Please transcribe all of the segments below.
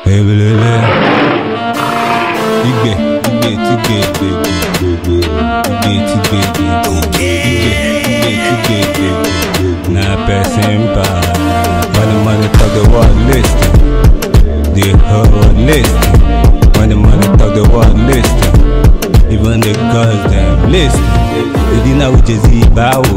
Ebelele. Igbe, igbe, tigbe, igbe, igbe, igbe, igbe, tigbe, igbe, igbe, igbe, tigbe, igbe. Na person bad. Money, money, talk the world listen. The whole world listen. Money, money, talk the world listen. Even the girls them listen. The dinner with Jay-Z bow.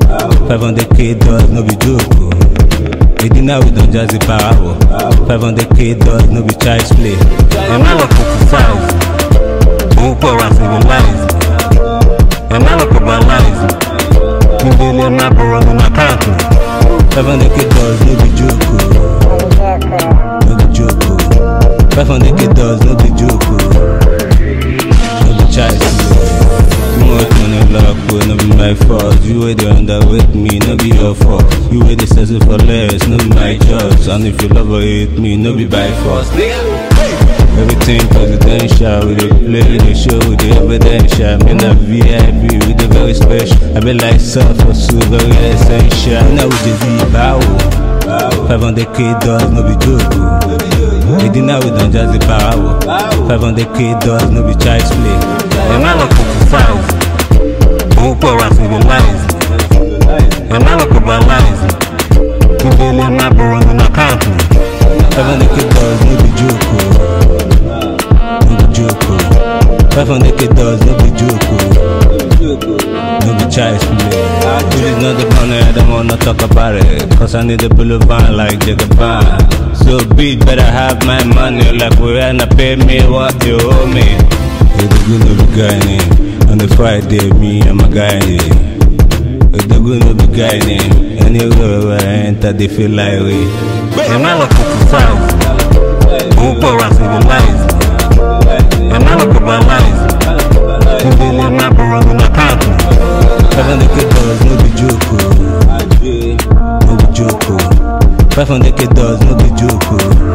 500k dollars no be joke. oh. The dinner with Don Jazzy bow. 500k dollars no be child's play. Am I like criticize? Who poor and civilize? Am I like globalize? You daily am not borrowing on account. 500k dollars no be joke. oh. No be joke. oh. 500k dollars no be joke. oh. No be child's play. Too much money lock, but no be my fault. You were the under with me, no be your fault. You were the settle for less, no be my choice. And if you love or hate me, no be by force. Everything presidential, we dey play, we dey show, we dey evidential. Me na VIP, we dey very special. I be like surfer, so very essential. Now we just be bow. 500k dollars, no be joke. oh. The dinner we don just the bow. 500k dollars, no be child's play. Am I like criticize? Who poor and civilized? Am I like globalized? You daily am not borrowing on account. 500k dollars, no be joke. oh. No be joke. oh. 500k dollars, no be joke. oh. No be child's play. This is not the money, I don't wanna talk about it. Cause I need a boulevard like Jagaban. So bitch, better have my money like we wanna pay me what you owe me. Edogun no be guy name. On the Friday, me and my guy name. Edogun no be guy name. Anywhere where I enter, they feel like we. Am I like criticize? Who poor and civilized? Am I like globalized? You daily am not borrowing on account. 500k dollars, no be joke. oh. No be joke. oh. 500k dollars, no be joke. oh.